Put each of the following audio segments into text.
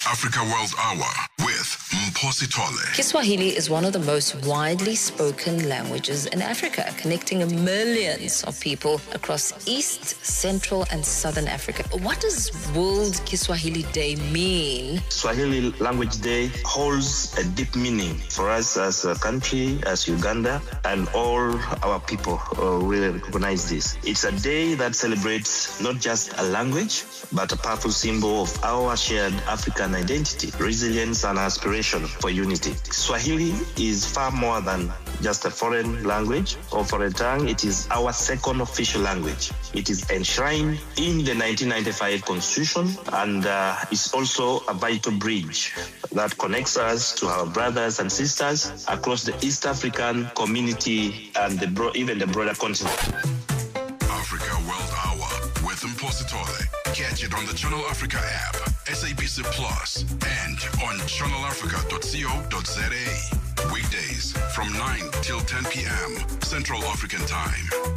Africa World Hour with Mposi Tole. Kiswahili is one of the most widely spoken languages in Africa, connecting millions of people across East, Central, and Southern Africa. What does World Kiswahili Day mean? Swahili Language Day holds a deep meaning for us as a country, as Uganda, and all our people uh, really recognize this. It's a day that celebrates not just a language, but a powerful symbol of our shared African identity, resilience, and aspiration for unity. Swahili is far more than just a foreign language or foreign tongue. It is our second official language. It is enshrined in the 1995 Constitution and uh, is also a vital bridge that connects us to our brothers and sisters across the East African community and the bro- even the broader continent. Africa World Hour with Mposi Tole. Catch it on the Channel Africa app, SABC Plus, and on channelafrica.co.za. Weekdays from 9 till 10 p.m. Central African Time.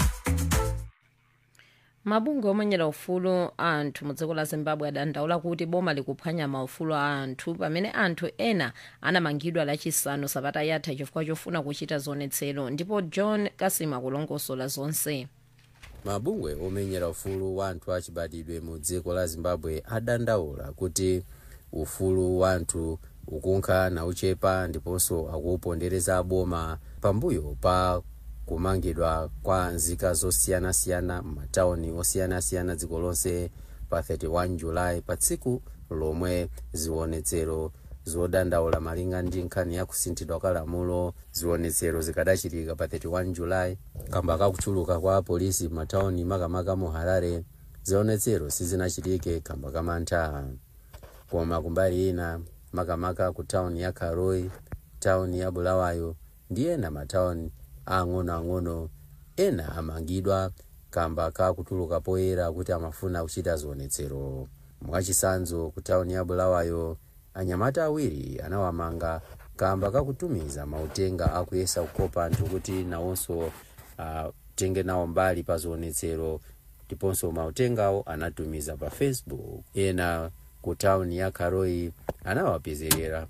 mabungwe omenyera ufulu anthu mu dziko la zimbabwe adandaula kuti boma likuphwanya maufulu a anthu pamene anthu ena anamangidwa lachisanu sabata yatha chifukwa chofuna kuchita zionetsero ndipo john kasima kulongosola zonse mabungwe omenyera ufulu wa anthu achibadidwe mu dziko la zimbabwe adandaula kuti ufulu wa anthu ukunkha nauchepa ndiponso akuupondereza boma pambuyo pa kumangidwa kwa nzika zosiyanasiyana m'matawuni osiyanasiyana dziko lonse pa 31 julayi pa tsiku lomwe zionetsero zodandaula malinga ndi nkhani ya kusinthidwa kwa lamulo zionetsero zikadachitika pa 31 julayi kamba kakuchuluka kwa polisi m'matawuni makamaka mu harare zionetsero sizinachitike kamba kamantha koma kumbali ina makamaka ku tawuni ya karoi tawuni ya bulawayo ndi ena matawuni ang'onoang'ono ena amangidwa kamba kakutuluka poyera kuti amafuna kuchita zionetsero mwachisanzo ku tawuni ya bulawayo anyamata awiri anawamanga kamba kakutumiza mautenga akuyesa kukopa anthu kuti nawonso atenge uh, nawo mbali pa zionetsero ndiponso mautengawo anatumiza pa facebook ena ku tawuni ya karoi anawapezerera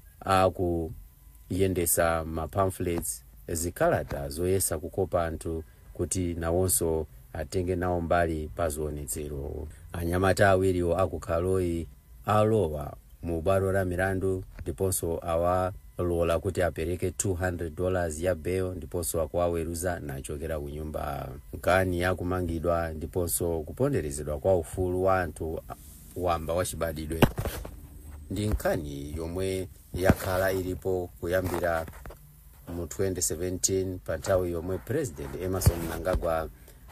akuyendesa ma pamphlets zikalata zoyesa kukopa anthu kuti nawonso atenge nawo mbali pa zionetsero anyamata awiriwo aku karoi alowa mu bwalo la milandu ndiponso awalola kuti apereke 200 dollars ya bail ndiponso akuwaweruza nachokera ku nyumba nkani yakumangidwa ndiponso kuponderezedwa kwa ufulu wa anthu wamba wachibadidwe ndi nkhani yomwe yakhala ilipo kuyambira mu 2017 pa nthawi yomwe president emerson mnangagwa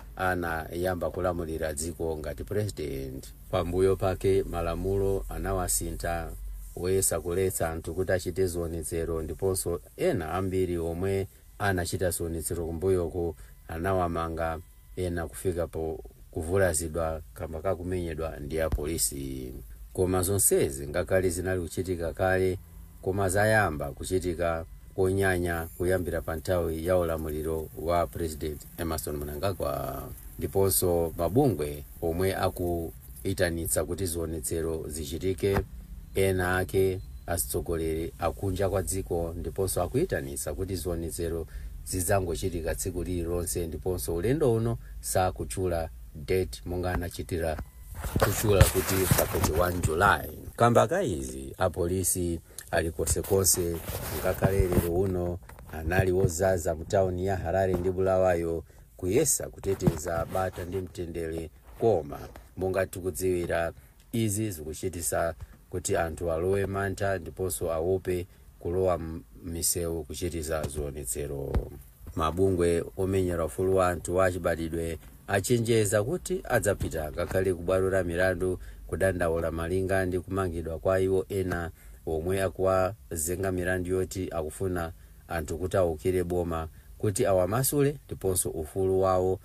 anayamba kulamulira dziko ngati president pambuyo pake malamulo anawasintha woyesa kuletsa anthu kuti achite zionetsero ndiponso ena ambiri omwe anachita zionetsero kumbuyoko anawamanga ena kufika po kuvulazidwa kamba kakumenyedwa ndi apolisi koma zonsezi ngakhale zinali kuchitika kale koma zayamba kuchitika konyanya kuyambira pa nthawi ya ulamuliro wa president emerson mnangagwa ndiponso mabungwe omwe akuitanitsa kuti zionetsero zichitike ena ake atsogoleri akunja kwa dziko ndiponso akuitanitsa kuti zionetsero zidzangochitika tsiku lililonse ndiponso ulendo uno sakutchula date monga anachitira kutchula kuti pa 31 julayi kamba ka izi apolisi ali konsekonse ngakhale lero uno anali wozaza mu tawuni ya harare ndi bulawayo kuyesa kuteteza bata ndi mtendere koma monga tikudziwira izi zikuchitisa kuti anthu alowe mantha ndiponso awope kulowa m'misewu kuchitisa zionetsero mabungwe omenyera ufulu wa anthu achibadidwe achenjeza kuti adzapita ngakhale ku bwalo la milandu kudandaula malinga ndi kumangidwa kwa iwo ena omwe akuwazenga milandu yoti akufuna anthu kuti awukire boma kuti awamasule ndiponso ufulu wawo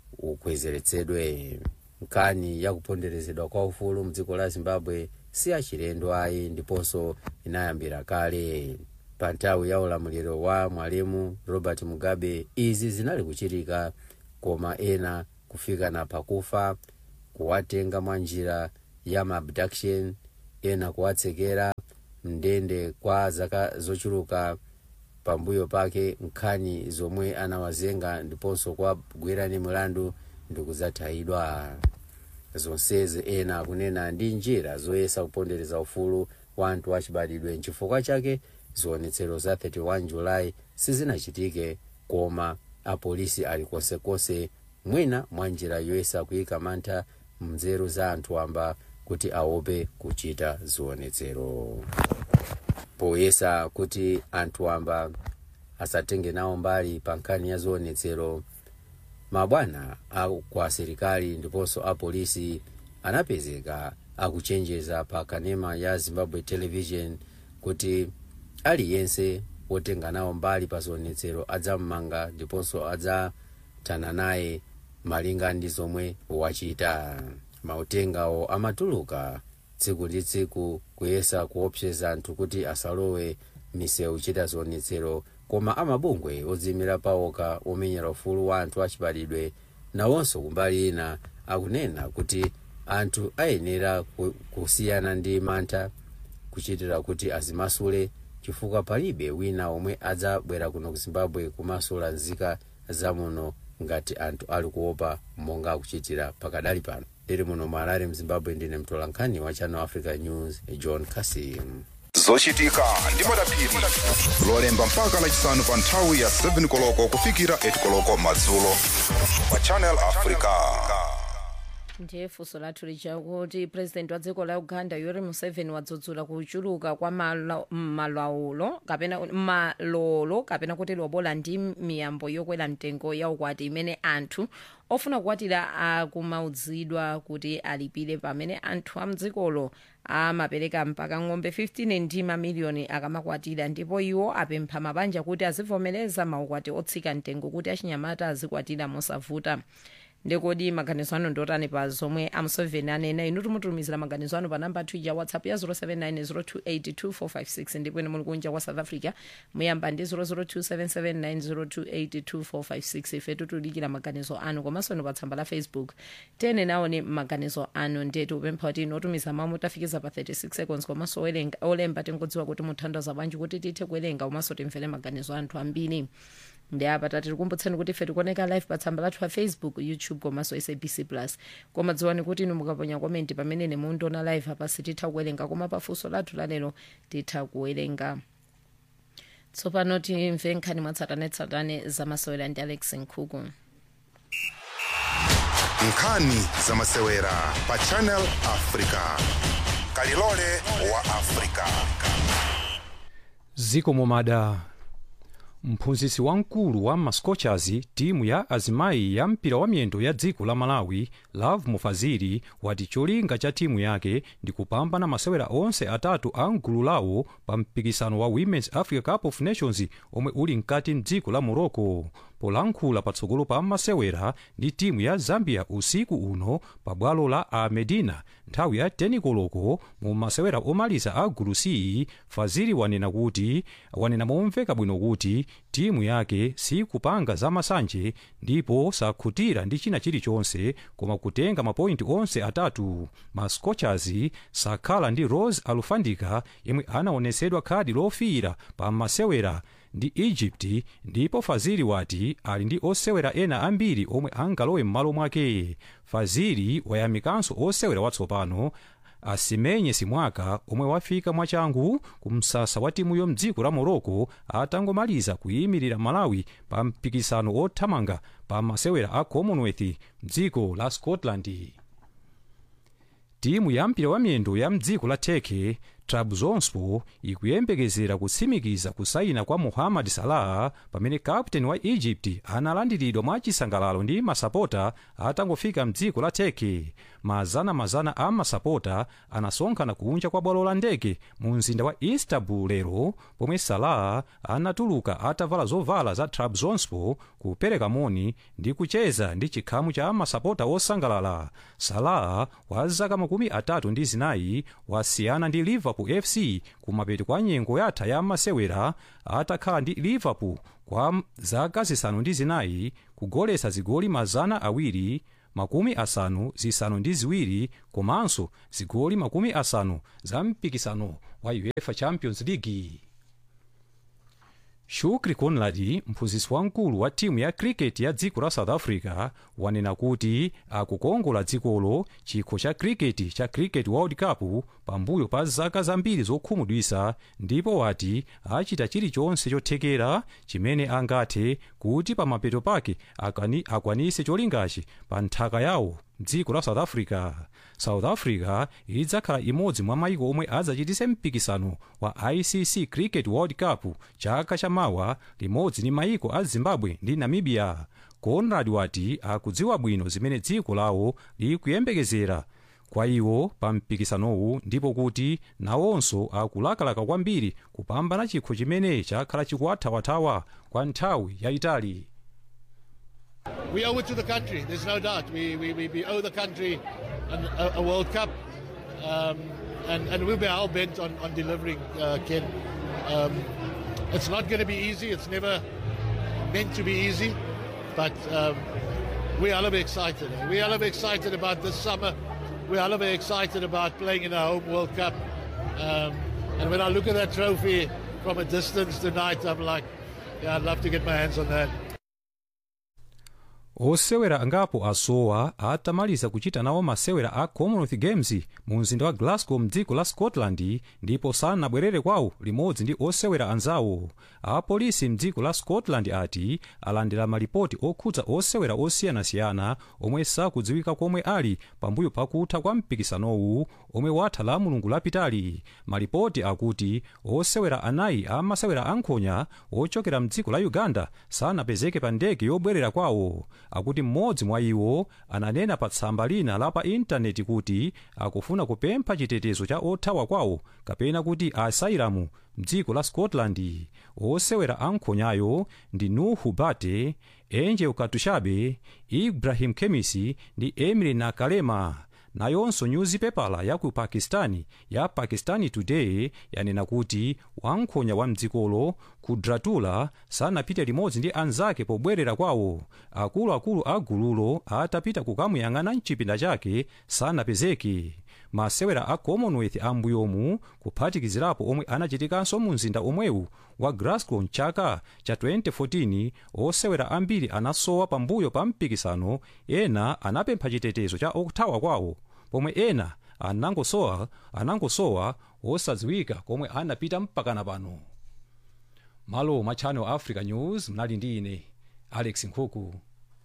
ukwezeretsedwe nkhani yakuponderezedwa kwa ufulu mdziko la zimbabwe si achilendo ayi ndiponso inayambira kale pa nthawi ya ulamuliro wa mwalimu robert mugabe izi zinali kuchitika koma ena kufika na pakufa kuwatenga mwa njira ya maabduction ena kuwatsekera mndende kwa zaka zochuluka pambuyo pake nkhani zomwe anawazenga ndiponso kwa kugwerani mlandu ndikuzathayidwa zonsezi ena akunena ndi njira zoyesa kupondereza ufulu wa anthu achibadidwe nchifukwa chake zionetsero za 31 julayi sizinachitike koma apolisi ali konsekonse mwina mwa njira yoyesa kuyika mantha mnzeru za anthu amba kuti aope kuchita zionetsero poyesa kuti anthu amba asatenge nawo mbali pa nkhani ya zionetsero mabwana kwa asilikali ndiponso apolisi anapezeka akuchenjeza pa kanema ya zimbabwe television kuti aliyense wotenga nawo mbali pa zionetsero adzammanga ndiponso adzathana naye malinga ndi zomwe wachita mautengawo amatuluka tsiku ndi tsiku kuyesa kuopseza anthu kuti asalowe misewu chita zionetsero koma amabungwe odziyimira pawoka omenyera ufulu wa anthu achibadidwe nawonso kumbali ina akunena kuti anthu ayenera kusiyana ndi mantha kuchitira kuti azimasule chifukwa palibe wina omwe adzabwera kuno ku zimbabwe kumasula nzika zamuno ngati anthu ali kuopa monga akuchitira pakadali pano ndiri muno mu harare mzimbabwe ndine mtolankhani wa channel africa news john kasim zochitika ndi madaphiri lolemba mpaka lachisanu pa nthawi ya 7 koloko kufikira 8 koloko madzulo pa channel africa ndiye funso lathu lichakuti president wa dziko la uganda yoweri museveni wadzudzula kuchuluka kwa malo- malawulo kapena malolo kapena kuti lobola ndi miyambo yokwera mtengo ya ukwati imene anthu ofuna kukwatira akumaudzidwa kuti alipire pamene anthu a mdzikolo amapereka mpaka ng'ombe 15 ndi mamiliyoni akamakwatira ndipo iwo apempha mabanja kuti azivomereza maukwati otsika mtengo kuti achinyamata azikwatira mosavuta ndikodi maganizo anu ndotani pa zomwe amuseveni anena inu timutumizira maganizo anu pa namba 2 ya whatsapp ya 0790282456 ndipo ine muli kunja kwa south africa muyamba ndi 0027790282456 ife titulikira maganizo anu komanso inu pa tsamba la facebook tene naone maganizo anu ndiye tikupempha kuti inu otumiza mawu mutafikiza pa 36 seconds komanso owerenga- olemba tingodziwa kuti muthandaza bwanji kuti tithe kuwerenga komanso timvere maganizo anthu ambiri ndi apa tatikumbutseni kuti ife tikuoneka live pa tsamba lathu la facebook youtube komanso sabc plus koma dziwani kuti inu mukaponya komenti pamene ine mundiona live apa sititha kuwerenga koma pafunso lathu lalero titha kuwerenga tsopano timve nkhani mwatsatanetsatane zamasewera ndi alex nkhuku nkhani zamasewera pa channel africa kalilole wa africa ziko momada mphunzitsi wamkulu wa mascochers timu ya azimayi ya mpira wa miyendo ya dziko la malawi love mufaziri wati cholinga cha timu yake ndi kupambana masewera onse atatu a mgulu lawo pa mpikisano wa women's africa cup of nations omwe uli mkati mdziko la morocco polankhula patsogolo pa masewera ndi timu ya zambia usiku uno pa bwalo la a medina nthawi ya 10 koloko mu masewera omaliza a gulu c faziri wanena kuti wanena momveka bwino kuti timu yake sikupanga zamasanje ndipo sakhutira ndi china chilichonse koma kutenga mapointi onse atatu ma scorchers sakhala ndi rose alufandika yemwe anaonetsedwa khadi lofiira pa masewera ndi egypt ndipo faziri wati ali ndi osewera ena ambiri omwe angalowe m'malo mwake faziri wayamikanso osewera watsopano asimenye simwaka omwe wafika mwachangu ku msasa wa timuyo mdziko la morocco atangomaliza kuyimirira malawi pa mpikisano othamanga pa masewera a commonwealth mdziko la scotland timu ya mpira wa miyendo ya mdziko la turkey trabzonspor ikuyembekezera kutsimikiza kusayina kwa muhammad salah pamene kapteni wa egypt analandiridwa mwachisangalalo ndi masapota atangofika mdziko la turkey mazana-mazana a masapota anasonkhana kunja kwa bwalo la ndege mu mzinda wa istanbul lero pomwe salah anatuluka atavala zovala za trabzonspor kupereka moni ndi kucheza ndi chikhamu cha masapota osangalala salah wa zaka makumi atatu ndi zinayi wasiyana ndi liverpool fc kumapeto kwa nyengo yatha ya masewera atakhala ndi liverpool kwa zaka zisanu ndi zinayi kugolesa zigoli mazana awiri makumi asanu zisanu ndi ziwiri komanso zigoli makumi asanu za mpikisano wa uefa champions league shukri conrad mphunzitsi wamkulu wa timu ya cricket ya dziko la south africa wanena kuti akukongola dzikolo chikho cha cricket cha cricket world cup pambuyo pa zaka zambiri zokhumudwitsa ndipo wati achita chilichonse chothekera chimene angathe kuti pamapeto pake akani- akwanise cholingachi pa nthaka yawo dziko la south africa south africa idzakhala imodzi mwa maiko omwe adzachitise mpikisano wa icc cricket world cup chaka chamawa limodzi ndi maiko a zimbabwe ndi namibia conrad wati akudziwa bwino zimene dziko lawo likuyembekezera kwa iwo pa mpikisanowu ndipo kuti nawonso akulakalaka kwambiri kupambana chikho chimene chakhala chikuwathawathawa kwa nthawi yayitali We owe it to the country, there's no doubt. We, we, we, we owe the country an, a, a World Cup, um, and, and we'll be hell bent on, on delivering, uh, Ken. Um, it's not going to be easy, it's never meant to be easy, but um, we are a little bit excited. We are a little bit excited about this summer. We are a little bit excited about playing in our home World Cup. Um, and when I look at that trophy from a distance tonight, I'm like, yeah, I'd love to get my hands on that. osewera angapo asowa atamaliza kuchita nawo masewera a commonwealth games mu mzinda wa glasgow mdziko la scotland ndipo sanabwerere kwawo limodzi ndi osewera anzawo apolisi mdziko la scotland ati alandira malipoti okhudza osewera osiyanasiyana omwe sakudziwika komwe ali pambuyo pakutha kwa mpikisanowu omwe watha la mulungu lapitali malipoti akuti osewera anayi amasewera ankhonya ochokera mdziko la uganda sanapezeke pa ndege yobwerera kwawo akuti mmodzi mwa iwo ananena pa tsamba lina la pa intaneti kuti akufuna kupempha chitetezo cha othawa kwawo kapena kuti asailamu mdziko la scotland osewera ankhonyayo ndi nuhu bate angel katushabe ibrahim kemisi ndi emily nakalema nayonso nyuzipepala ya ku pakistani ya pakistani today yanena kuti wankhonya wa mdzikolo kudratula sanapite limodzi ndi anzake pobwerera kwawo akuluakulu a gululo atapita kukamuyang'ana mchipinda chake sanapezeke masewera a commonwealth ambuyomu kuphatikizirapo omwe anachitikanso mu mzinda omwewu wa glasgow mchaka cha 2014 osewera ambiri anasowa pambuyo pa mpikisano ena anapempha chitetezo cha othawa kwawo pomwe ena anangosowa anangosowa osadziwika komwe anapita mpakana pano malo mwa channel africa news mnali ndi ine alex nkhuku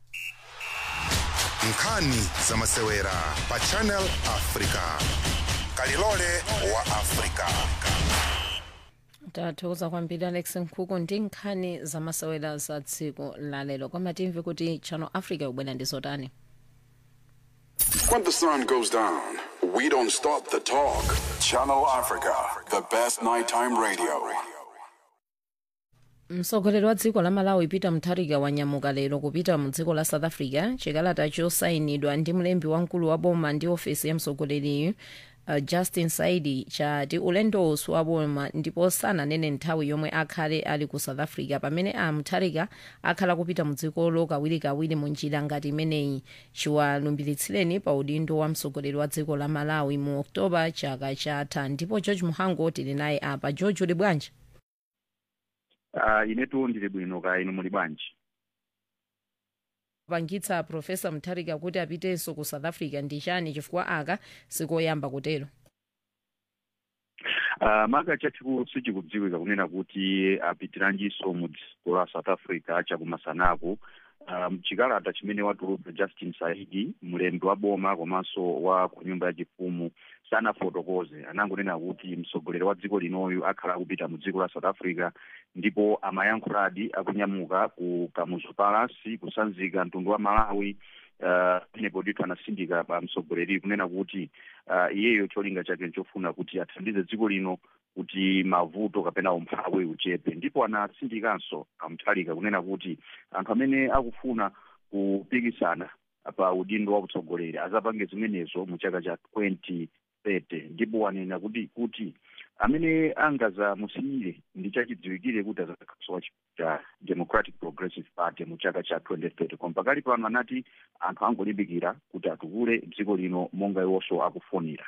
nkhani za masewera pa channel africa kalilole wa africa tathokoza kwambiri alex nkhuku ndi nkhani zamasewera za tsiku lalero koma timve kuti channel africa ikubwera ndi zotani When the sun goes down, we don't stop the talk. Channel Africa, the best nighttime radio. mtsogoleri wa dziko la malawi peter mutharika wanyamuka lero kupita mu dziko la south africa chikalata chosayinidwa ndi mlembi wamkulu wa boma ndi ofesi ya mtsogoleriyu uh, justin saidi chati ulendowu wa boma ndipo sananene nthawi yomwe akhale ali ku south africa pamene a mutharika akhala kupita mu dzikolo kawirikawiri mu njira ngati imeneyi chiwalumbiritsidweni pa udindo wa mtsogoleri wa dziko la malawi mu oktoba chaka chatha ndipo george muhango tili naye apa george uli bwanji uh, inetu ndili bwino ka inu muli bwanji kupangitsa profesa mutharika kuti apitenso ku south africa ndi chani chifukwa aka sikoyamba kutero uh, maka chachikulu sichikudziwika kunena kuti apitiranjiso mu dziko la south africa chakumasanaku um, chikalata chimene watulutsa justin saidi mlembi wa boma komanso wa ku nyumba ya chifumu sanafotokoze anangonena kuti mtsogoleri wa dziko linoyu akhala akupita mu dziko la south africa ndipo amayankhuladi akunyamuka ku kamuzu palace kusanzika mtundu wa malawi penepo ndithu anasindika pa mtsogoleri kunena kuti uh, iyeyo cholinga chake nchofuna kuti athandize dziko lino kuti mavuto kapena umphawi uchepe ndipo anasindikanso amthalika kunena kuti anthu amene akufuna kupikisana pa udindo wa utsogoleri azapange zimenezo mu chaka cha 2030 ndipo wanena kuti kuti amene angazamusiyire ndi chachidziwikire kuti azakhaso cha democratic progressive party mu chaka cha 2030 koma pakali pano anati anthu angolimbikira kuti atukule dziko lino monga iwonso akufunira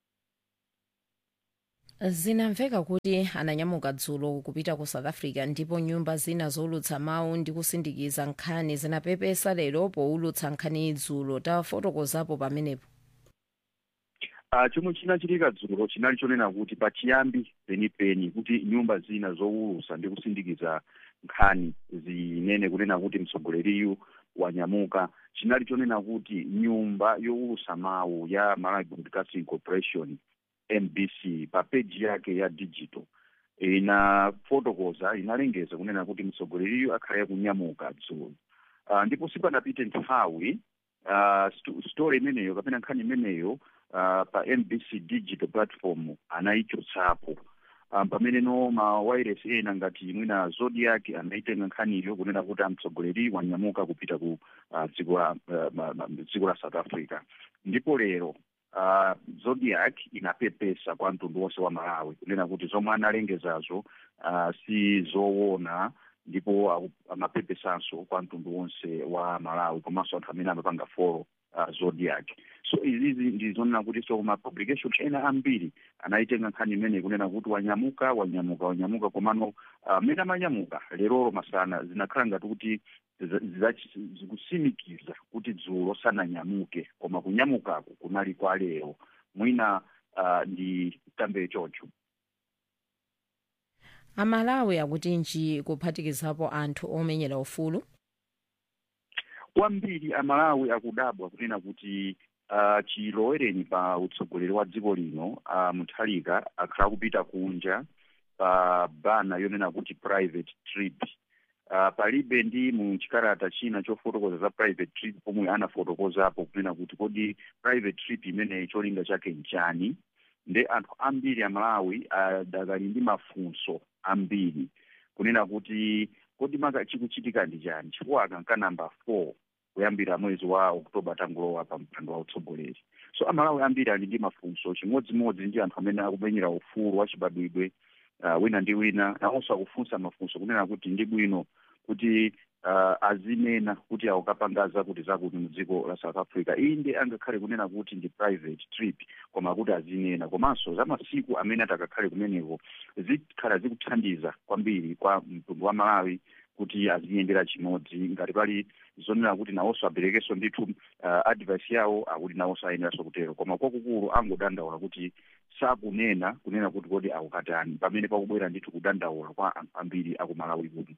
zinamveka kuti ananyamuka dzulo kupita ku south africa ndipo nyumba zina zowulutsa mawu ndi kusindikiza nkhani zinapepesa lero powulutsa nkhani dzulo tafotokozapo pamenepo Uh, chomwe chinachitika dzulo chinali chonena kuti pachiyambi penipeni kuti nyumba zina zowulutsa ndi kusindikiza nkhani zinene kunena kuti mtsogoleriyu wanyamuka chinali chonena kuti nyumba yowulutsa mawu ya Malawi Broadcasting Corporation MBC pa peji yake ya digital inafotokoza inalengeza kunena kuti mtsogoleriyu akhale kunyamuka dzulo uh, ndipo sipanapite nthawi uh, sto story imeneyo kapena nkhani imeneyo uh, pa mbc digital platform anayichotsapo um, pamene no ma wireless ena ngati mwina zodiac anaitenga nkhaniyo kunena kuti amtsogoleri wanyamuka kupita ku uh, dziko la uh, ma- ma- dziko la south africa ndipo lero uh, zodiac inapepesa kwa mtundu wonse wa malawi kunena kuti zomwe analengezazo uh, si zoona ndipo aku- amapepesanso kwa mtundu wonse wa malawi komanso anthu amene amapanga folo uh, zodiac so izizi ndizonena kuti so ma publication ena ambiri anaitenga nkhani imene kunena kuti wanyamuka wanyamuka wanyamuka komano amene amanyamuka leroro masana zinakhala ngati kuti ziza- zizachi- zikusimikiza kuti dzulo sananyamuke koma kunyamukaku kunali kwa lero mwina uh, ndi tambe chocho amalawi akuti nji kuphatikizapo anthu omenyera ufulu kwambiri amalawi akudabwa kunena kuti uh, chilowereni pa utsogoleri wa dziko lino uh, muthalika akhala kupita kunja pa bana yonena kuti private trip uh, palibe ndi mu chikalata china chofotokoza za private trip pomwe anafotokozapo kunena kuti kodi private trip imeneyi cholinga chake nchani nde anthu ambiri amalawi adakali ndi mafunso ambiri kunena kuti kodi maka chikuchitika ndi chani chifukwa akanka namba four kuyambira mwezi wa oktoba tangulowa pa mpando wa utsogoleri so amalawi ambiri ali ndi mafunso chimodzimodzi ndi anthu amene akumenyera ufulu wachibadwidwe uh, wina ndi wina nawonso akufunsa mafunso kunena kuti ndi bwino kuti uh, azinena kuti akukapangaza kuti zakuti mu dziko la south africa iyi ndi angakhale kunena kuti ndi private trip koma kuti azinena komanso za masiku amene atakakhale kumeneko zikhala zikuthandiza kwambiri kwa mtundu wa malawi kuti aziyendera chimodzi ngati pali zonena kuti nawonso aberekenso ndithu uh, advice yawo akuti nawonso ayeneranso kutero koma kwakukulu angodandaula kuti sakunena kunena kuti kodi akukatani pamene pakubwera ndithu kudandaula kwa anthu ambiri akumalawi kuno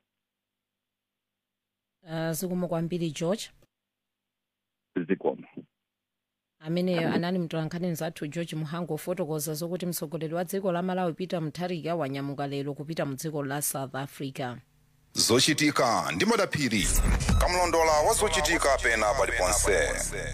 uh, zikomo kwambiri george zikomo ameneyo anali mtolankhani zathu george muhango ofotokoza zokuti mtsogoleri wa dziko la malawi peter mutharika wanyamuka lero kupita mu dziko la south africa zochitika ndi madaphiri kamlondola wa zochitika pena paliponse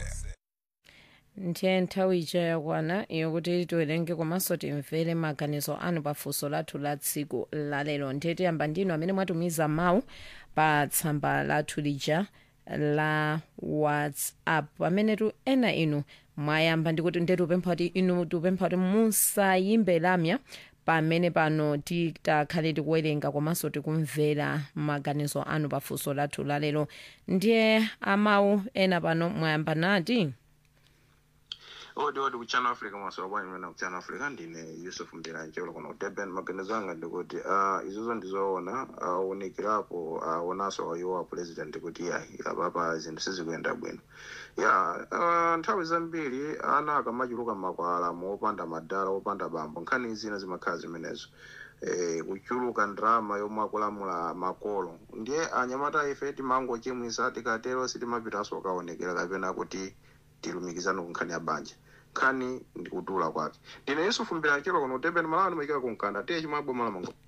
ndiye nthawi ija yakwana yokuti tiwerenge komanso timvere maganizo anu pa funso lathu la tsiku lalero ndiye tiyamba ndinu amene mwatumiza mawu pa tsamba lathu lija la whatsapp pamene tu ena inu mwayamba ndikuti nde tupempha kuti inu tupempha kuti musayimbe lamya pamene pano titakhale tikuwerenga komanso tikumvera maganizo anu pa funso lathu lalero ndiye amawu ena pano mwayamba nati odi odi kuchannel africa masowa bwanyi mena kuchannel africa ndine yusuf mbiranje ulo kuno durban maganizo anga ndikuti uh, izozo ndizoona aunikirapo aonaso uh, iwo a president kuti yayi apapa zinthu sizikuyenda bwino ya uh, nthawi zambiri ana akamachuluka makwala opanda madala opanda bambo nkhani zina zimakhala zimenezo eh, kuchuluka ndrama yomwe akulamula makolo ndiye anyamata ife timangochimwisa tikatero sitimapitanso kaonekera kapena kuti tilumikizane ku nkhani ya banja nkhani ndikutula kwake ndine yusufu mbirachiro kuno durban malawi ndimayikira kumkanda tiye chimwe aboma la mango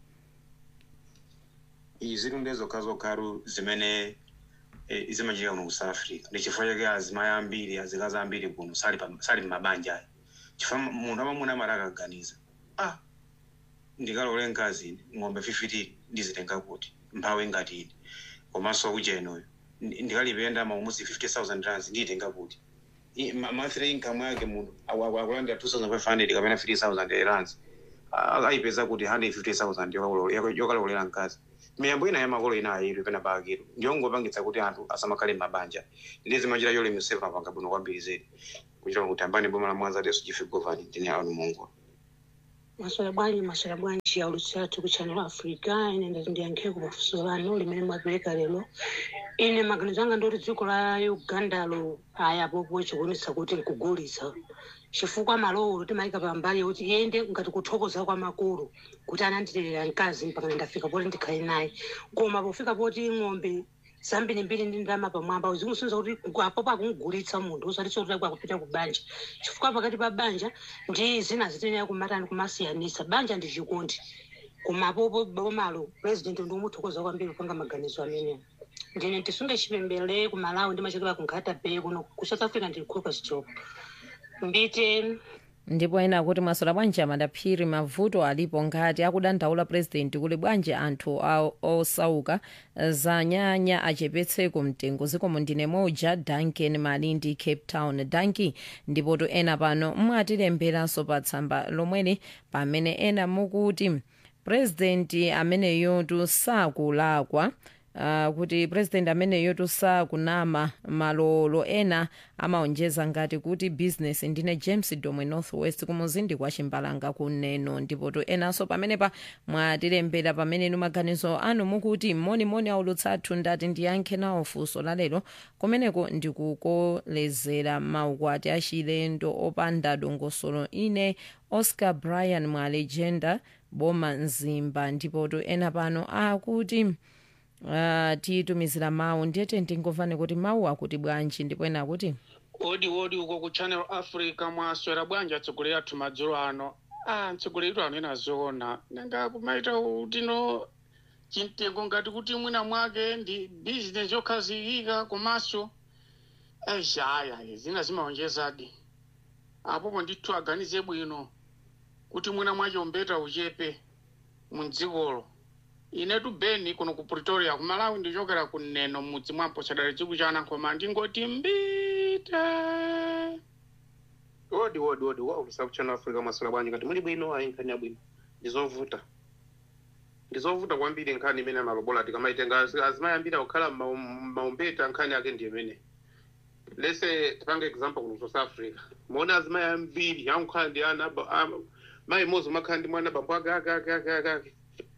izi ndi zokha zokharu zimene eh, zimachitika kuno ku south africa ndi chifukwa chake azimayi ambiri azikazi ambiri kuno sali pa- sali m'mabanja ayi chifukwa munthu amamuna amati akaganiza ah ndikalole mkazi ine ng'ombe fifitiri ndizitenga kuti mphawi ngati ine komanso kuchenoyo ndikalipenda maumusi 50000 rands ndiyitenga kuti I- ma- monthly income yake munthu aku- aku- akulandira 2500 kapena 3000 rands ah, ayipeza kuti 150000 yokalolera- yokalolera mkazi miyambo ina ya makolo ina ayidwe pena paakiro ndiyongopangitsa kuti anthu asamakhale m'mabanja ndi zimanjira yolemesefa mapanga bwino kwambiri zedi kuchita kuti ambani boma la mwanza leso chife govani ndine anu mungu maswala bwanji maswala bwanji ya ulusatu ku channel africa ine ndati ndiyankheko pafunso lanu limene mwapereka lero ine maganizo anga ndoti dziko la ugandalo ayapopo chikuonesa kuti likugulitsa chifukwa malowo timayika pambali kuti iyende ngati kuthokoza kwa makolo kuti anandilerera mkazi mpaka ndafika poti ndikhale naye koma pofika poti ng'ombe zambirimbiri ndi ndalama pamwamba zikusunza kuti apopo akungulitsa munthu usatiso kuti akupita ku banja chifukwa pakati pa banja ndi zina zitenera kumatani kumasiyanisa banja ndi chikondi koma apopo bomalo president ndikumuthokoza kwambiri kupanga maganizo amenewo ndine tisunge chipembele ku malawi ndimachokera ku nkhata bay kuno ku south africa ndili caucus job mbite ndipo ena akuti mwasola bwanji amadaphiri mavuto alipo ngati akudandaula purezidenti kuli bwanji anthu a- osauka zanyanya achepetseko mtengo zikomo ndine moja duncan malindi cape town danki ndipo to ena pano mwatilemberanso pa tsamba lomweli pamene ena mukuti purezidenti ameneyo sakulakwa Uh, kuti president ameneyo tusakunama malolo ena amaonjeza ngati kuti business ndine james domwe northwest kumuzindi kwa chimbalanga kuneno ndipo to enanso pamenepa mwatilembera pamenenu maganizo anu mukuti monimoni aulutsa athu ndati ndiyankhe nawo funso lalero kumeneko ndikukolezera maukwati achilendo opanda dongosolo ine oscar brian mwalegenda boma mzimba ndipo to ena pano akuti uh, tiyitumizira mawu ndiyete ndingomvane kuti mawu akuti bwanji ndipo ena akuti odi odi uko ku channel africa mwaswera bwanji atsogoleri athu madzulo ano ah mtsogoleri ano ena zoona nanga kumaita utino chimtengo ngati kuti mwina mwake ndi bizinesi yokhazikika komanso eshaya zina zimaonjezadi apopo ndithu aganize bwino kuti mwina mwake umbeta uchepe mdzikolo inetu beni kuno ku pretoria ku malawi ndichokera kuneno mudzi mwampo chadali chiku cha anankhoma ndingoti mbite odi odi odi waulusa ku channel africa maswera bwanji ngati muli bwino ayi nkhani yabwino ndizovuta ndizovuta kwambiri nkhani imene amalobola tikamaitenga azimayambira kukhala maumbeta nkhani yake ndi imene lese tipange example kuno south africa muone azimayi ambiri ankhala ndi ana aba- ama- mayi mozi umakhala ndi mwana bambo ake ake ake ake ake ake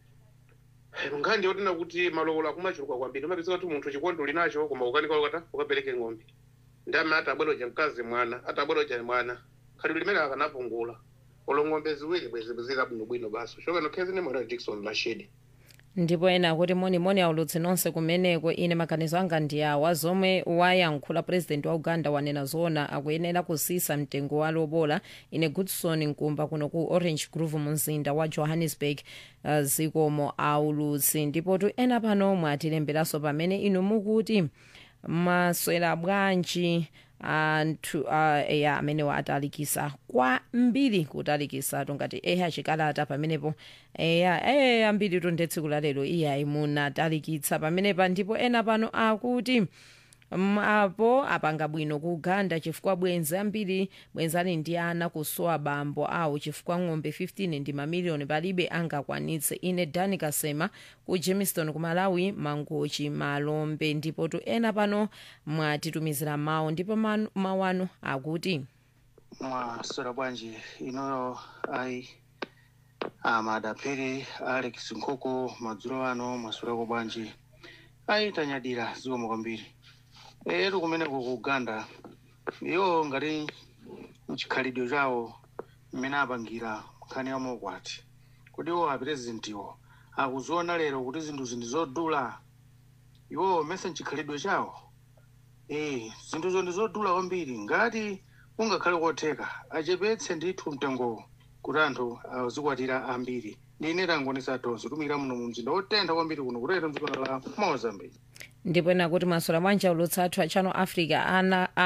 nkhani yotena kuti malowolo akumachuluka kwambiri umapezeka kuti munthu chikondi uli nacho koma ukanika ukata ukapereke ng'ombe ndi amene atabweroja mkazi mwana atabweroja mwana khali limene akanapungula olo ng'ombe ziwiri bwezi zika bwinobwino basi chokano khezi ne mwana dickson mashedi ndipo ena akuti monimoni aulutsi nonse kumeneko ine maganizo anga ndi awa zomwe wayankhula president wa uganda wanena zoona akuyenera kusisa mtengo wa lobola ine goodson nkumba kuno ku orange grove mumzinda wa johannesburg uh, zikomo aulutsi ndipo tu ena pano mwatilemberanso pamene inu mukuti maswera bwanji anthu uh, eya amenewa atalikisa kwambiri kutalikisatu ngati eya chikalata pamenepo eya eya ambiri tonde tsiku la lero iyayi munatalikitsa pamenepa ndipo ena pano akuti mm, apo apanga bwino ku uganda chifukwa bwenzi ambiri bwenzi ali ndi ana kusowa bambo awo chifukwa ng'ombe 15 ndi mamiliyoni palibe angakwanitse ine dani kasema ku jamestown ku malawi mangochi malombe ndipo tu ena pano mwatitumizira mawu ndipo manu- mawu anu akuti mwaswera bwanji inoyo ayi amadapere alex nkoko madzulo ano mwaswerako bwanji ayi tanyadira zikomo kwambiri etu kumeneko ku uganda iwo ngati mchikhalidwe chawo mmene apangira nkhani ya mokwati kuti iwo apresidentiwo akuziona lero kuti zinthu zindi zodula iwo mese mchikhalidwe chawo eh zinthuzo ndi zodula kwambiri ngati kungakhale kotheka achepetse ndithu mtengowo kuti anthu azikwatira ambiri ndine tangonesa tonse tumira muno mu mzinda wotentha kwambiri kuno kutero mdziko la mozambique ndipo ena kuti maswera bwanji aulutsi athu a channel africa ana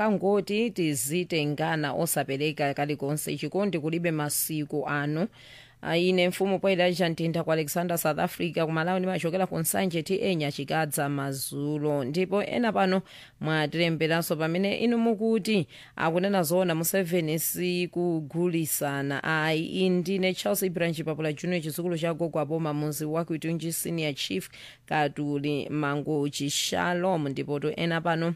anakangoti tizitengana osapereka kalikonse chikondi kulibe masiku ano uh, ine mfumu poyera mtinda ku alexander south africa kumalawi ndimachokera ku nsanje ti enya chikadza mazulo ndipo ena pano mwatilemberanso pamene inu mukuti akunena zoona museveni sikugulisana ayi indine charles ibrahim papula junior chizukulu cha gogo aboma muzi wakuitunji senior chief katuli mangochi shalom ndipo to ena pano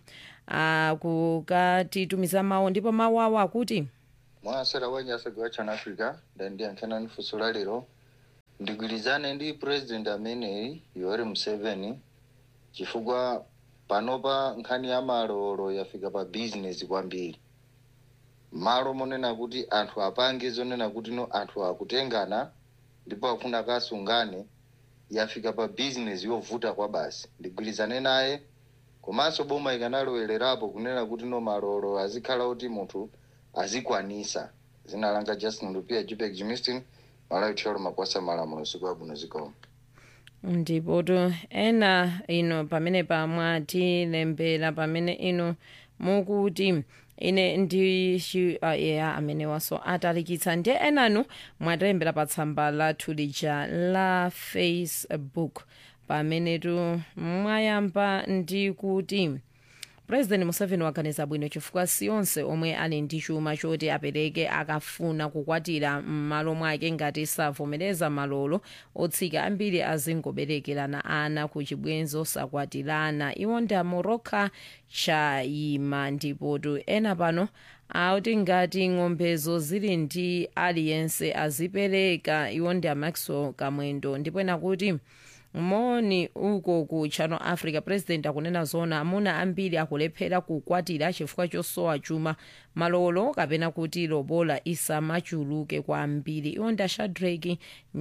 akukatitumiza mawu ndipo mawu awo akuti mwasera wenyasegawa chana africa ndandiyankhana nifunso la lero ndigwirizane ndi president ameneyi yoweri museveni chifukwa panopa nkhani ya malolo yafika pa business kwambiri malo monena kuti anthu apange zonena kuti no anthu akutengana ndipo afuna kasungane yafika pa business yovuta kwa basi ndigwirizane naye komanso boma ikanalowelerapo kunena kuti no malolo azikhala kuti munthu azikwanisa zina langa justin lupia jupek jimistin malawi thiolo makwasa malamulo siku abwino zikomo ndipo to ena ino pamene pamwatilembera pamene ino mukuti ine ndi eya amene waso atalikitsa ndi enanu mwatilembera pa tsamba lathu lija la facebook pamene tu mwayamba ndi kuti president museveni waganiza bwino chifukwa siyonse omwe ali ndi chuma choti apereke akafuna kukwatira m'malo mwake ngati savomereza malolo otsika ambiri azingoberekerana ana ku chibwenzi osakwatirana iwo ndi amoroka chayima ndipotu ena pano akuti ngati ng'ombezo zili ndi aliyense azipereka iwo ndi amaxwell kamwendo ndipo ena kuti moni uko ku channel africa president akunena zona amuna ambiri akulephera kukwatira chifukwa chosowa chuma malolo kapena kuti lobola isamachuluke kwambiri iwo nda shadrack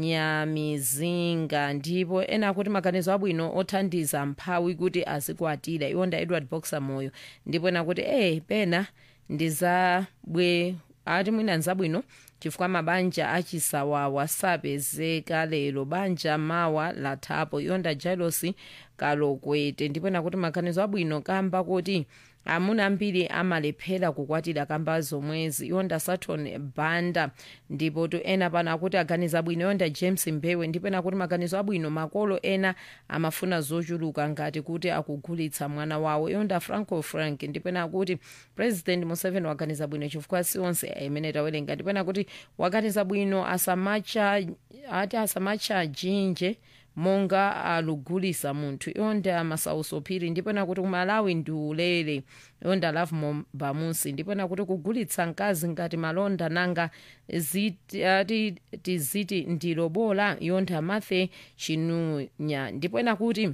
nyamizinga ndipo ena akuti maganizo abwino othandiza mphawi kuti azikwatira iwo nda edward boxer moyo ndipo ena kuti eh pena ndizabwe ati mwina nzabwino chifukwa mabanja achisawawa sapezeka lero banja mawa lathapo yonda jailosi kalokwete ndipo nakuti maganizo abwino kamba kuti amuna ambiri amalephera kukwatira kamba zomwezi yonda saturn banda ndipo to ena pano akuti aganiza bwino yonda james mbewe ndipo ena kuti maganizo abwino makolo ena amafuna zochuluka ngati kuti akugulitsa mwana wawo yonda franco frank ndipo ena kuti president museveni waganiza bwino chifukwa sionse imene tawerenga ndipo ena kuti waganiza bwino asamacha ati asamacha jinje monga alugulisa munthu yonda amasauso phiri ndipo ena kuti kumalawi ndi ulere yonda love mombamusi ndipo ena kuti kugulitsa mkazi ngati malonda nanga ziti, ati tiziti ndi lobola yonda mathe chinunya ndipo ena kuti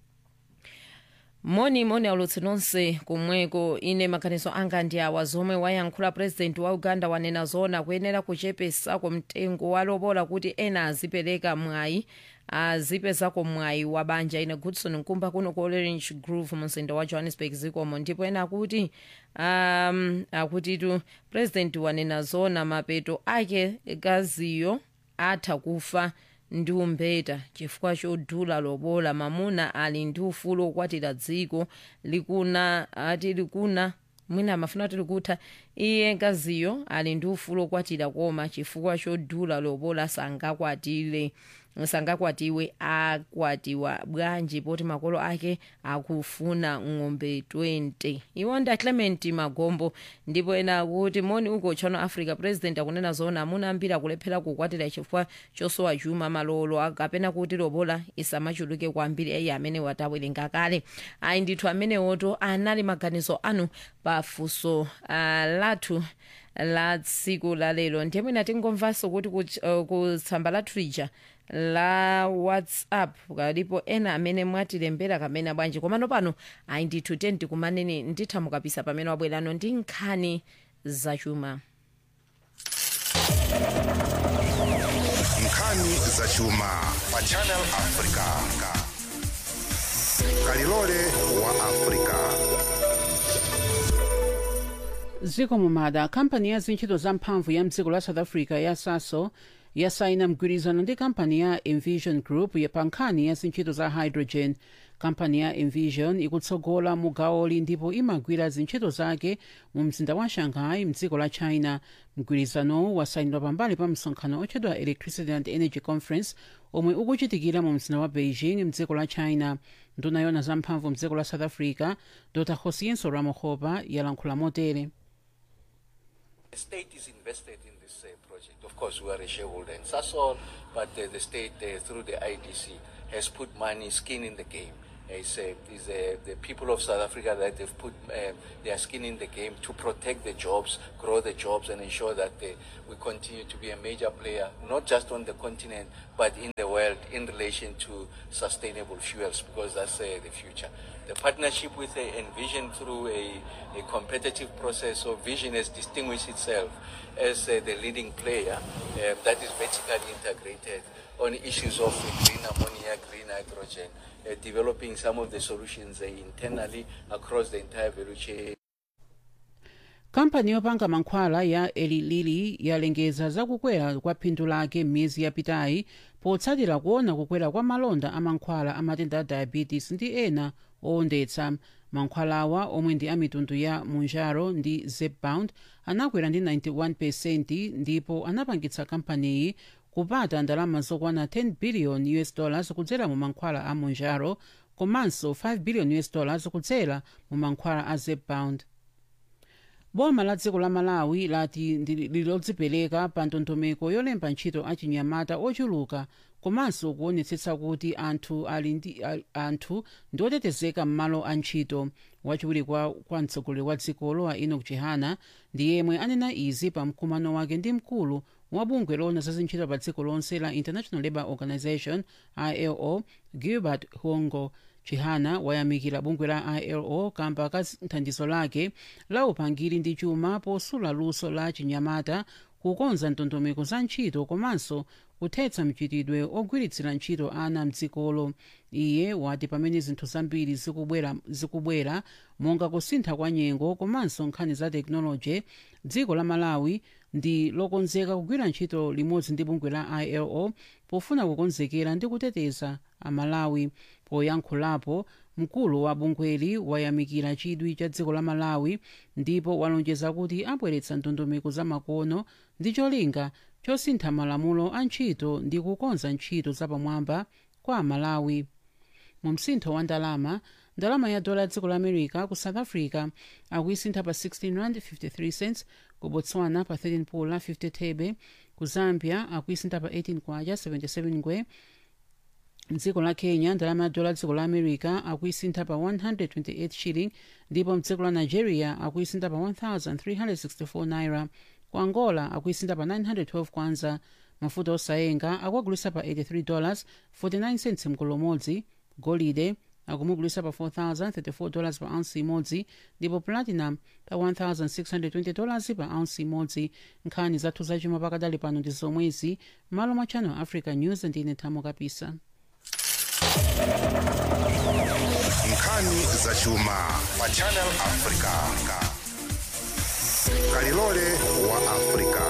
moni moni aulutsi nonse kumweko ine maganizo anga ndi awa zomwe wayankhula president wa uganda wanena zona kuyenera kuchepesako mtengo walobola kuti ena azipereka mwayi azipezako mwayi wa banja ine goodson nkumba kuno ku orange grove mumzinda wa johannesburg zikomo ndipo ena akuti um, akutitu president wanena zona mapeto ake kaziyo atha kufa ndi umbeta chifukwa chodula lobola mamuna ali ndi ufulu okwatira dziko likuna ati likuna mwina amafuna kuti likutha iye ngaziyo ali ndi ufulu okwatira koma chifukwa chodula lobola sangakwatire sangakwatiwe akwatiwa bwanji poti makolo ake akufuna ng'ombe 20 iwo nda clement magombo ndipo ena akuti moni uko channel africa president akunena zona amuna ambiri akulephera kukwatira chifukwa chosowa chuma malolo kapena kuti lobola isamachuluke kwambiri iye amene watawerenga kale ayi ndithu amenewoto anali maganizo anu pafunso uh, lathu la tsiku la lero ndiye mwina tingomvanso kuti kutsamba uh, lathu lija la whatsapp kalipo ena amene mwatilembera kamene bwanji komano pano ayi ndithu teni tikumaneni nditha mukapisa pamene wabwerano ndi nkhani zachuma nkhani zachuma pa channel africa kalilole wa africa ziko mumada kampani ya zintchito za mphamvu ya mdziko la south africa ya saso yasaina mgwirizano ndi kampani ya envision group ya pa nkhani ya zintchito za hydrogen kampani ya envision ikutsogola mu gawoli ndipo imagwira zintchito zake mu mzinda wa shanghai mdziko la china mgwirizanowu wasayinidwa pambali pa msonkhano otchedwa electricity and energy conference omwe ukuchitikira mu mzinda wa beijing mdziko la china nduna yona zamphamvu mdziko la south africa dr hosienso ramohopa yalankhula motere The state is invested in this uh, project. Of course, we are a shareholder in Sasol, but uh, the state, uh, through the IDC, has put money, skin in the game. It's, uh, it's uh, the people of South Africa that have put uh, their skin in the game to protect the jobs, grow the jobs, and ensure that uh, we continue to be a major player, not just on the continent, but in the world in relation to sustainable fuels, because that's uh, the future. The partnership with uh, Envision through a, a competitive process, so Vision has distinguished itself as uh, the leading player uh, that is vertically integrated on issues of uh, green ammonia, green hydrogen, uh, developing some of the solutions uh, internally across the entire value chain. kampani yopanga mankhwala ya eli lilly yalengeza zakukwera kwa phindu lake m'miyezi yapitayi potsatira kuona kukwera kwa malonda a mankhwala a matenda a diabetes ndi ena owondetsa mankhwalawa omwe ndi a mitundu ya munjaro ndi zepbound anakwera ndi 91 ndipo anapangitsa kampaniyi kupata ndalama zokwana 10 billion us dollars kudzera mu mankhwala a munjaro komanso 5 billion us dollars kudzera mu mankhwala a zepbound boma la dziko la malawi lati lilodzipereka pa ndondomeko yolemba ntchito achinyamata ochuluka komanso kuonetsetsa kuti anthu ali ndi al- anthu ndi otetezeka m'malo a ntchito wachiwiri kwa, kwa mtsogoleri wa dzikolo a enoch chihana ndi yemwe anena izi pa mkumano wake ndi mkulu wa bungwe loona za zintchito pa dziko lonse la international labour organization ilo gilbert hongo chihana wayamikira bungwe la ilo kamba ka thandizo lake la upangiri ndi chuma posula luso la chinyamata kukonza ndondomeko za ntchito komanso kuthetsa mchitidwe ogwiritsira ntchito ana mdzikolo iye wati pamene zinthu zambiri zikubwera, zikubwera monga kusintha kwa nyengo komanso nkhani za tekinoloji dziko la malawi ndi lokonzeka kugwira ntchito limodzi ndi bungwe la ilo pofuna kukonzekera ndi kuteteza amalawi poyankhulapo mkulu wa bungweli wayamikira chidwi cha dziko la malawi ndipo walonjeza kuti abweretsa ndondomeko za makono ndi cholinga chosintha malamulo a ntchito ndi kukonza ntchito zapamwamba kwa amalawi mu msintho wa ndalama ndalama ya dola ya dziko la america ku south africa akuyisintha pa 16 rand 53 cents ku botswana pa 13 pula 50 thebe ku zambia akuyisintha pa 18 kwacha 77 ngwe mdziko la kenya ndalama ya dola ya dziko la america akuyisintha pa 128 shilling ndipo mdziko la nigeria akuyisintha pa 1364 naira ku angola akuyisintha pa 912 kwanza mafuta osayenga akuagulisa pa 83 dollars 49 cents mkolo umodzi golide akumugulisa pa 4034 dollars pa ounce imodzi ndipo platinum pa 1620 dollars pa ounce imodzi nkhani zathu zachuma pakadali pano ndi zomwezi malo mwa channel africa news ndine thamo kapisa nkhani zachuma pa channel africa kalilole wa africa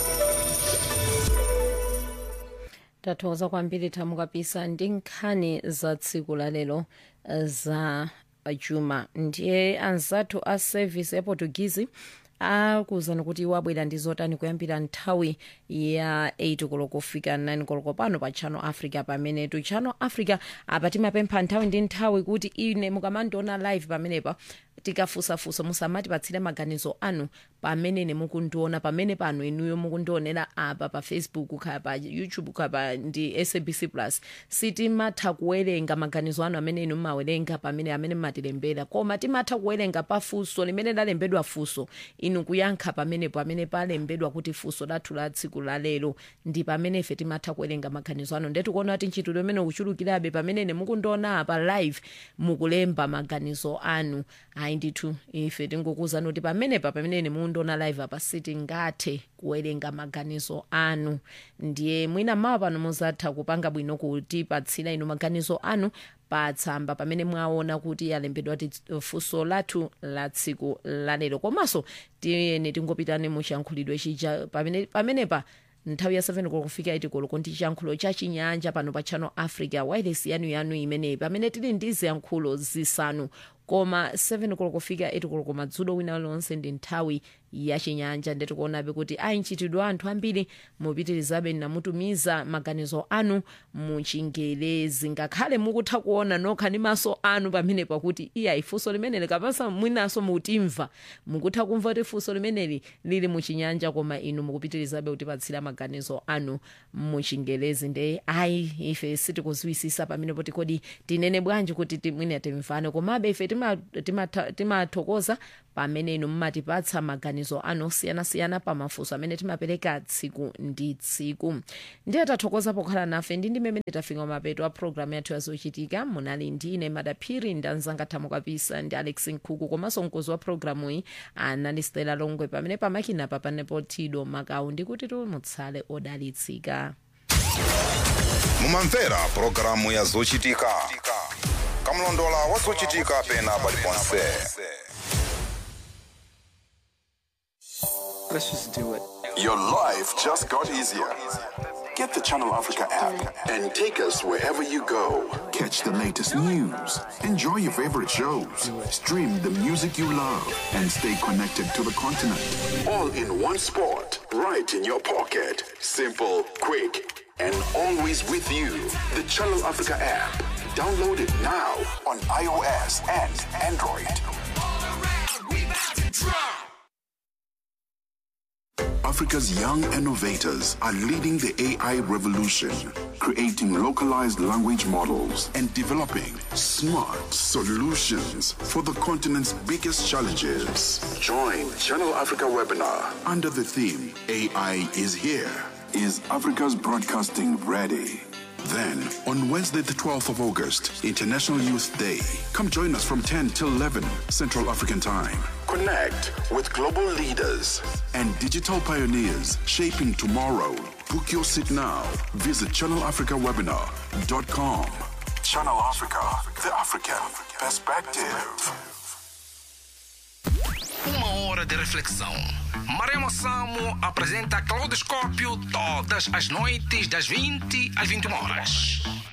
tathokoza kwambiri thamo kapisa ndi nkhani za tsiku la lero eh, za chuma ndiye anzathu a service ya portuguese akuwuzani kuti iwo abwera ndi zotani kuyambira nthawi ya 8 koloko kufika 9 koloko pano pa channel africa pamenetu channel africa apa timapempha nthawi ndi nthawi kuti ine mukamandiona live pamenepa tikafusafusa musamatipatsire maganizo anu pamene mukundiona pamene pano inuyo mukundionera apa pa facebook kaya pa youtube kaya pa ndi sabc plus sitimatha kuwerenga maganizo anu amene inu mmawerenga pamene amene mmatilembera koma timatha kuwerenga pa funso limene lalembedwa funso inu kuyankha pamenepo amene palembedwa kuti funso lathu la tsiku la lero ndi pamene ife timatha kuwerenga maganizo anu ndetu kuona kuti ntchito imene ukuchulukirabe pamene mukundiona apa live mukulemba maganizo anu ayi ndithu ife tingokuwuzani kuti pamenepa pamene mukundiona live apa sitingathe kuwerenga maganizo anu ndiye mwina mawa pano muzatha kupanga bwino kutipatsira inu maganizo anu patsamba pamene mwaona kuti yalembedwa ti funso lathu la tsiku lalero komanso tiyeni tingopitani muchiyankhulidwe chija pamene- pamenepa nthawi ya 7 koloko kufika 8 koloko ndi chiyankhulo cha chinyanja pano pa channel africa wireless yanu yanu imeneyi pamene tili ndi ziyankhulo zisanu koma 7 koloko kufika 8 koloko madzulo wina lonse ndi nthawi ya chinyanja ndeti kuonabe kuti ayi nchitidwe anthu ambiri mupitirizabe namutumiza maganizo anu muchingelezi ngakhale mukutha kuona nokha ndi maso anu pamene pakuti iya ifunso limeneli kapasa mwinaso mutimva mukutha kumva kuti funso limeneli lili muchinyanja koma inu mukupitirizabe kutipatsira maganizo anu muchingelezi nde ayi ife sitikuzwisisa pamene poti kodi tinene bwanji kuti timwine timvane komabe ife timathokoza tima, tima pamene inu mmatipatsa maganizo anu osiyanasiyana pamafunso amene timapereka tsiku ndi tsiku ndiye tathokoza pokhala nafe ndi ndimene tafika mapeto a programu yathu yazochitika munali ndine madaphiri ndi anzanga thamo kapisa ndi alex nkhuku komanso mkozi wa programu iyi anali stela longwe pamene pamakinapa panepo tido makau ndikuti mutsale odalitsika mumamvera pulogalamu ya zochitika kamlondola wa zochitika pena paliponse Let's just do it. Your life just got easier. Get the Channel Africa app and take us wherever you go. Catch the latest news, enjoy your favorite shows, stream the music you love, and stay connected to the continent. All in one spot, right in your pocket. Simple, quick, and always with you. The Channel Africa app. Download it now on iOS and Android. Africa's young innovators are leading the AI revolution, creating localized language models and developing smart solutions for the continent's biggest challenges. Join Channel Africa webinar under the theme AI is here. Is Africa's broadcasting ready? Then, on Wednesday, the 12th of August, International Youth Day, come join us from 10 till 11 Central African Time. Connect with global leaders and digital pioneers shaping tomorrow. Book your seat now. Visit channelafricawebinar.com. Channel Africa, the African perspective. Uma hora de reflexão. Maremo Samo apresenta Claudoscópio todas as noites das 20 às 21 horas.